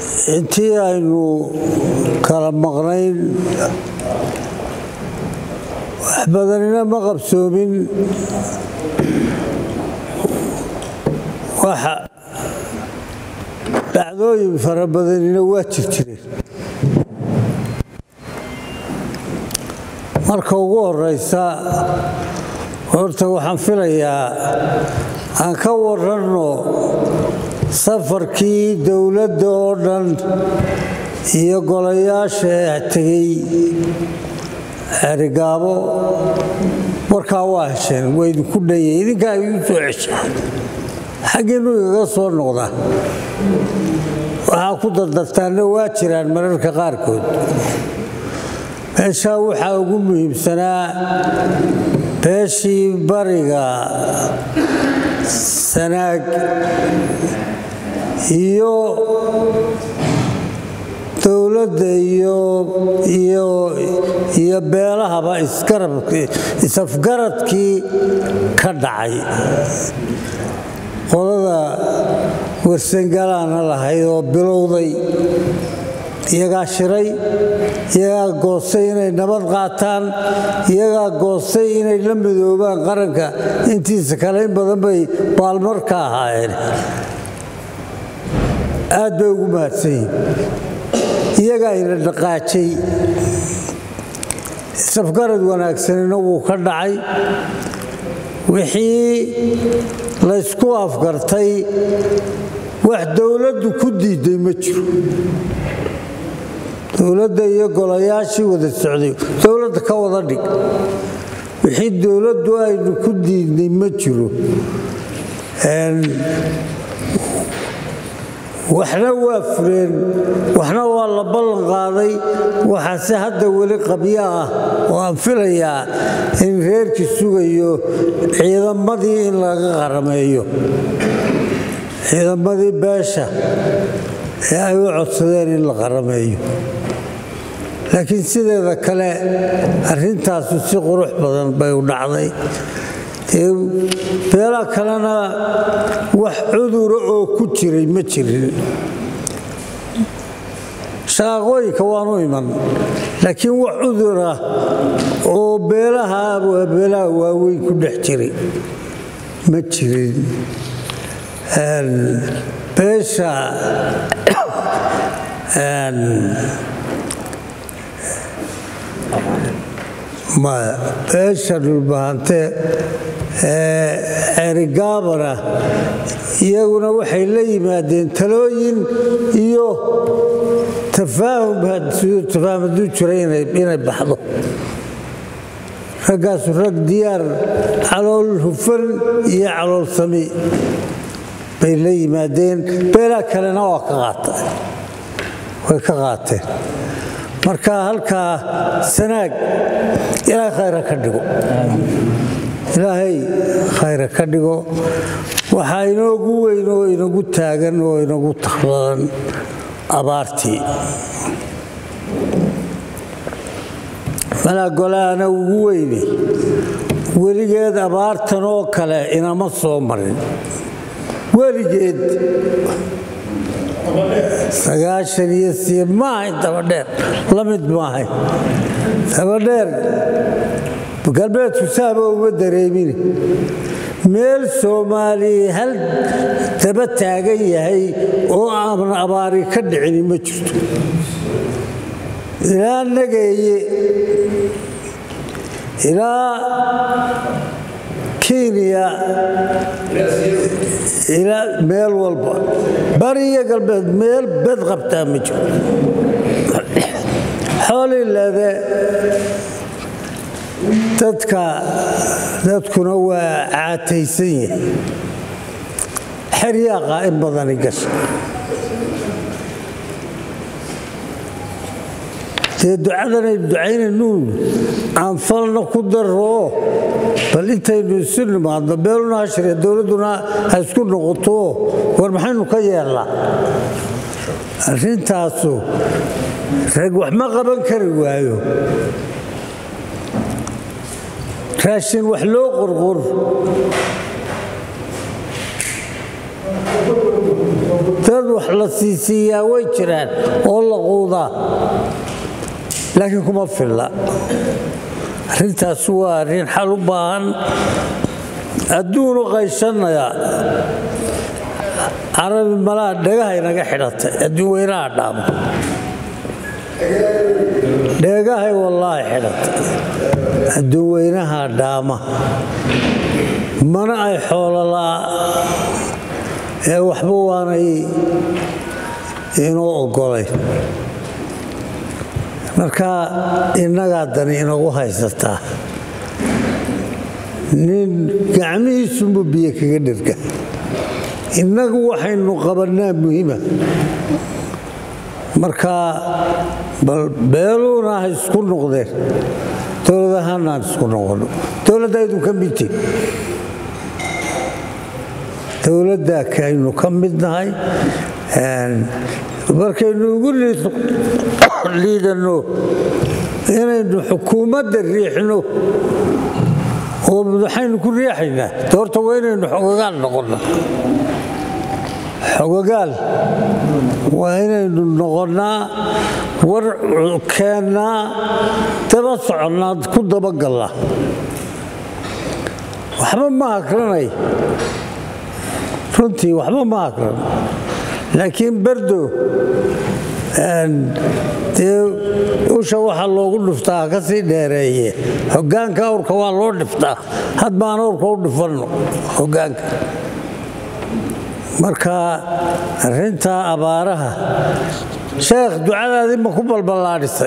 intii aynu kala maqnayn wax badanina ma qabsoomin waxa dhacdooyin fara badanina waa jir jireen marka ugu horeysa horta waxaan filayaa aan ka waranno safarkii dowladda oo dhan iyo golayaasha tegey xerigaabo warkaa waa hesheen waa idinku dhayay idinkaa igu soo cesha xaggiinu igaga soo noqda waxaa ku dardartaanna waa jiraan mararka qaarkood meeshaa waxaa ugu muhiimsanaa beeshii bariga sanaag iyo dowladda iyo beelahaba isafgaradkii ka dhacay qolada warsangalaana lahayd oo bilowday iyagaa shiray iyagaa goostay inay nabad qaataan iyagaa goostay inay la midoobaan qaranka intiisa kale in badan bay baalmar ka ahaayeen aad bay ugu mahadsan yihin iyagaa ina dhaqaajay safgarad wanaagsanina wuu ka dhacay wixii laysku afgartay wax dowladdu ku diiday ma jiro dowladda iyo golayaashii wada socday dowladda ka wada dhig wixii dowladdu aynu ku diidnay ma jiro waxna waa fureen waxna waa la ballan qaaday waxaase hadda weli qabyo ah oo aan filayaa in reerkii sugayo ciidamadii in laga qarameeyo ciidamadii beesha ee ay u codsadeen in la qarameeyo laakiin sideeda kale arrintaasu si qurux badan bay u dhacday beelaha kalena wax cudura oo ku jiray ma jirin shaqaaqooyinka waanu iman laakiin wax cudura oo beelaha beelaha waaweyn ku dhex jiray ma jirin beesha beesha dhulbahante xerigaabana iyaguna waxay la yimaadeen talooyin iyo tafaahum hadduu jira inay baxdo raggaasu rag diyaar calool hufan iyo calool sami bay la yimaadeen beelaha kalena waa ka qaata way ka qaateen marka halkaa sanaag ilaahay khayra ka dhigo ilaahay khayra ka dhigo waxaa inoogu weyn oo inagu taagan oo inagu takhdadan abaartii malaa golahana ugu weyne weligeed abaartan oo kale inama soo marin weligeed sagaashan iyo sii ma ahayn dabadheer la mid ma ahayn dabadheer galbeedku saaba uma dareemin meel soomaaliya hal daba taagan yahay oo aan abaari ka dhicini ma jirto ilaa nageeye ilaa kenya ilaa meel walba bariyo galbeed meel bed qabtaa ma jiro xoolileede dadka dadkuna waa caataysan yahay xeryaaqa in badani gasha dee ducadanay ducaynaynuun aan falna ku daroo bal intaynu isu nimaadno beeluna hashire dowladduna ha isku noqoto war maxaynu ka yeelnaa arrintaasu rag wax ma qaban kari waayo raashin wax loo qorqor dad wax la siisiiyaa way jiraan oo la quudaa laakiin kuma filla arrintaas waa arrin xal u baahan adduunu qaysanaya carabi malaha dhagahay naga xidhatay adduun weynaha dhaamo dheegahay wallaahi xidhatay adduun weynaha dhaama mana ay xoololaa ee waxba waanay inuu oggolay marka innagaa dani inagu haysataa nin gacmihiisunbu biyo kaga dhirga innagu waxaynu qabannaa muhiima marka bal beeluuna ha isku noqdeen dowladahaana aan isku noqono dowladda aynu ka midtiin dowladda aynu ka mid nahay markaynu ugu liidanno inaynu xukuumadda riixno oo waxaynu ku riixaynaa doorta waa inaynu xogagaal noqonna xogagaal waa inaynu noqonnaa war keennaa daba soconnaa ku dabagalla waxba ma akranay runtii waxba ma akran laakiin berdo dee usha waxaa loogu dhuftaa ha ka sii dheereeye hoggaanka awrka waa loo dhiftaa had baan awrka u dhifanno hoggaanka marka arrintaa abaaraha sheekh ducadaadii ma ku balballaadhisay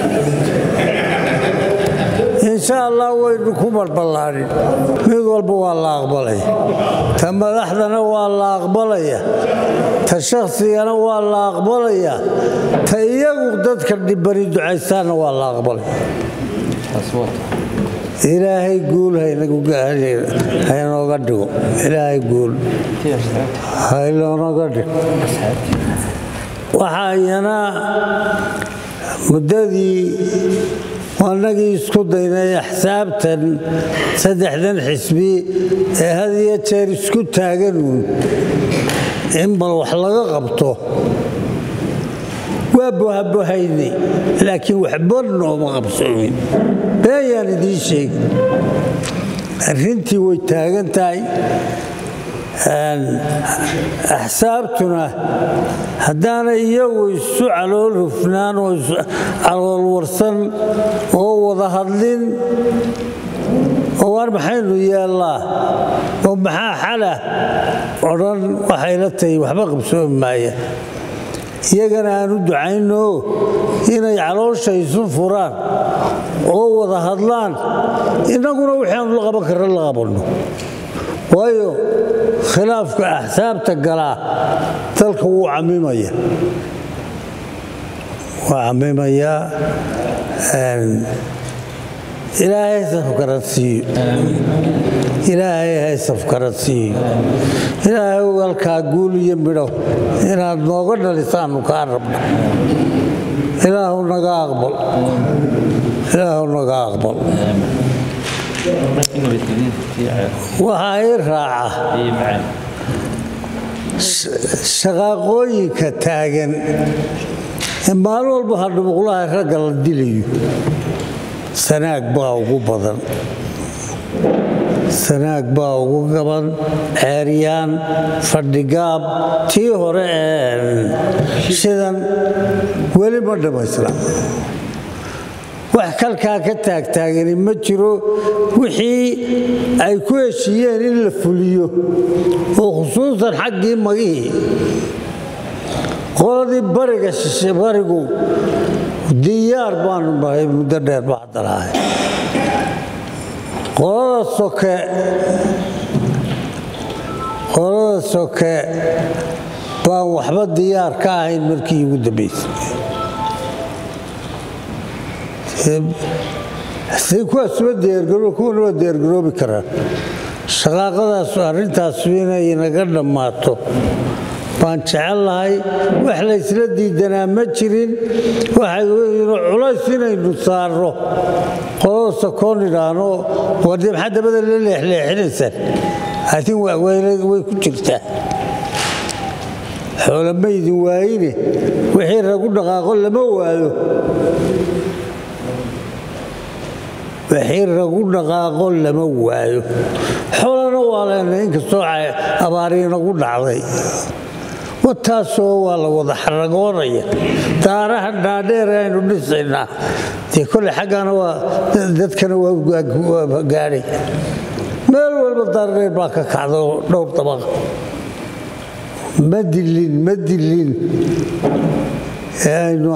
insha allah waynu ku balballaadhin mid walba waa la aqbalaya ta madaxdana waa la aqbalaya ta shakhsigana waa la aqbalaya ta iyagu dadka dhibani ducaystaanna waa la aqbalaya ilaahay guul haynooga dhigo ilaahay guul haynooga dhigo waxaa iyana muddadii annagii isku daynay axsaabtan saddexdan xisbi ee had iyo jeer isku taaganuun in bal wax laga qabto waa bohabohaynay laakiin waxba nooma qabsoomin beeyaan idiin sheegi arrintii way taagan tahay axsaabtuna haddaanay iyagu isu calool hufnaan oo calool warsan oo wada hadlin oo waar maxaynu yeellaa oo maxaa xala odhan waxayla tahay waxba qabsoomi maaya iyagana aan u ducayno inay caloosha isu furaan oo wada hadlaan innaguna waxaanu la qaban karra la qabanno waayo khilaafka axsaabta galaa dalka wuu camimaya waa camimayaa ilaahay safkarad siiyo ilaahay hay safkarad siiyo ilaahay halkaa guul iyo midho inaad nooga dhalisaanu kaa rabna ilaahu naga aqbal ilaahu naga aqbal waxaa ii raaca shaqaaqooyinka taagan ee maalin walba hadhubuqlaha ragga la dilayo sanaag baa ugu badan sanaag baa ugu gaban ceeryaan fadhigaab tii hore ee shidan weli ma dhammaysna wax kalkaa ka taagtaagani ma jiro wixii ay ku heshiiyeen in la fuliyo oo khusuusan xaggii magihii qoladii bariga shishe barigu diyaar baanu nahay muddo dheer ba hadda lahay qolada soke qolada soke baan waxba diyaar ka ahayn markii ugu dambaysay say kuwaasuba diyaargaroo kuwana waa diyaargaroobi karaan shaqaaqadaasu arrintaasu inay naga dhammaato baan jecel lahay wax laysla diidanaa ma jirin culays inaynu saarno qolada sokoon idhaahno warde maxaa dabada la leexleexinaysaan atin way ku jirtaa xoolo maydin waayine wixii ragu dhaqaaqo lama waayo wixii ragu dhaqaaqo lama waayo xoolana waa leenay inkastoo abaariyi nagu dhacday wataasoo waa la wada xaragoonaya daaraha dhaadheer aynu dhisaynaa dee kole xaggana waa dadkana waa gaadhay meel walba daardheer baa ka kacda dhowr dabaqa ma dilin ma dilin aynu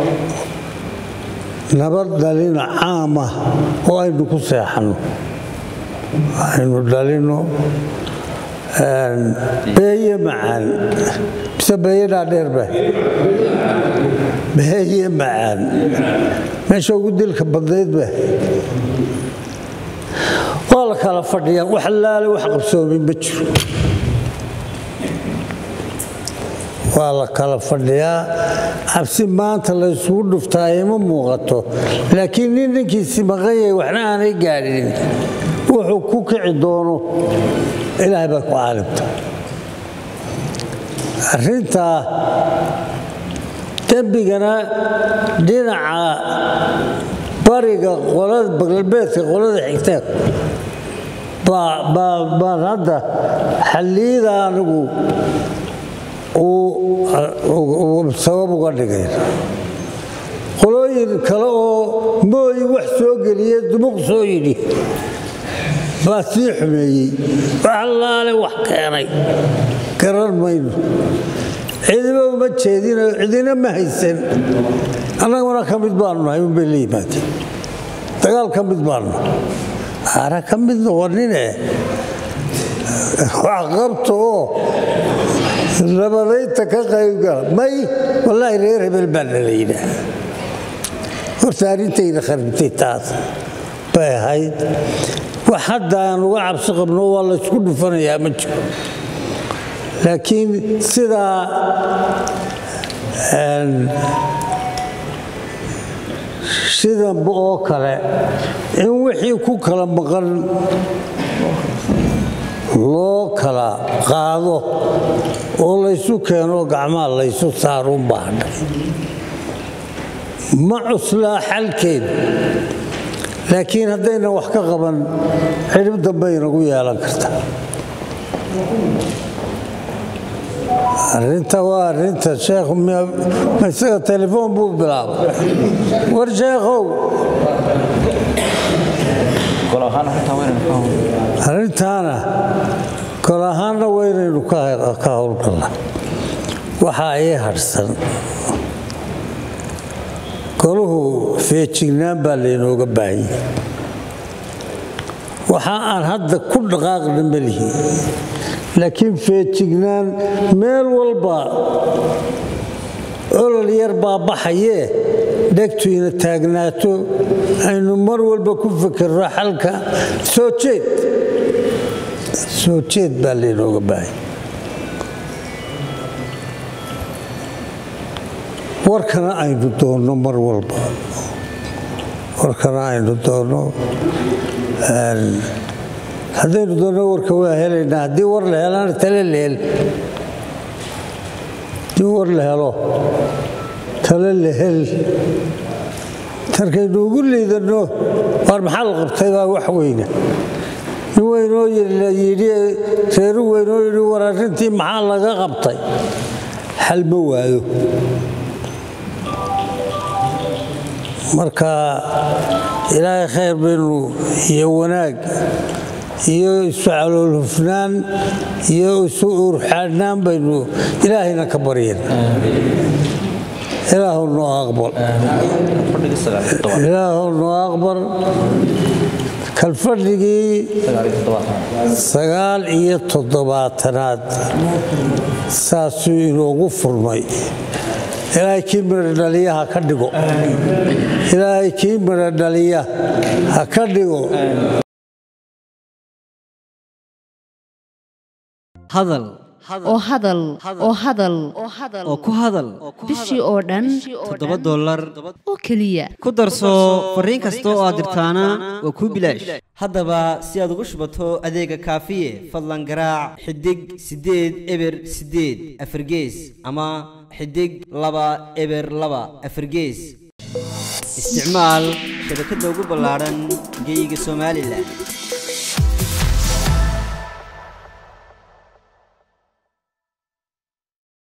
nabad dhalino caama oo aynu ku seexanno aynu dhalino beeye macaan mise beeye dhaadheerba beeye macaan meesha ugu dilka badnaydba waa la kala fadhiyaa wax laale wax qabsoomin ma jiro waa la kala fadhiyaa cabsi maanta la isugu dhuftaa ima muuqato laakiin nin ninkiisi maqan yahay waxna aanay gaadhin wuxuu ku kici doono ilaahay baa ku caalimta arrintaa dembigana dhinaca bariga qolada galbeedka qolada xigteen baan hadda xalliyada anigu sabab uga dhigay qolooyin kale oo mooyi wax soo geliye dumuq soo yidhi baa sii xumeeyey wax allaale wax keenay garan mayno cidiba uma jeedino cidina ma haysan annaguna ka mid baanu nahay unbay la yimaadeen dagaal ka mid baanu ara ka mid noqonine wax qabto oo nabadaynta ka qaybgala may wallaahi reer hebel baa nala yidhaah horta arrintayda kharibtay taas bay ahayd wax hadda aan uga cabsi qabno waa la ysku dhufanayaa ma jiro laakiin sidaa sidanba oo kale in wixii ku kala maqan loo kala qaado oo laysu keeno gacmaha laysu saaruun baadhay ma cuslaa xalkeedu laakiin haddaynan wax ka qaban cidhib dambe inagu yeelan karta arrinta waa arrinta sheekhu isaga telefoon buu bilaabay war sheekhow arrintaana gol ahaanna waynaynu ka howlgalla waxaa ii hadhsan goluhu feejignaan baa laynooga baahanyay waxa aan hadda ku dhaqaaqna melihi laakiin feejignaan meel walba olol yar baa baxayee dhegtu ina taagnaato aynu mar walba ku fikirno xalka soo jeed soo jeed baa laynooga baahanya warkana aynu doonno mar walba warkana aynu doonno haddaynu doonno warka waa helaynaa haddii war la helana tale la hel haddii war la helo tale la hel tarkaynu ugu liidanno waar maxaa la qabtay baa wax weyna nin weynoo yidhi reeru weynoo yidhi war arrintii maxaa laga qabtay xal ma waayo marka ilaahay khayr baynu iyo wanaag iyo isu calool hufnaan iyo isu urxaadnaan baynu ilaahayna ka baryen ilaahu noo aqbal ilaahu noo aqbal kalfadhigii sagaal iyo toddobaatanaad saasuu inoogu furmay ilaahay kii midha dhaliya ha ka dhigo ilaahay kii midha dhaliya ha ka dhigo hadal oo hadal oo hadal oo ku hadal bishii oo dhan toddoba dollar oo keliya ku darso fariin kasta oo aad dirtaana waa kuu bilaash haddaba si aad ugu shubato adeega kaafiye fadlan garaac xidig siddeed eber siddeed afargees ama xidig laba eber laba afargees isticmaal shabakadda ugu ballaadhan geeyiga somalilan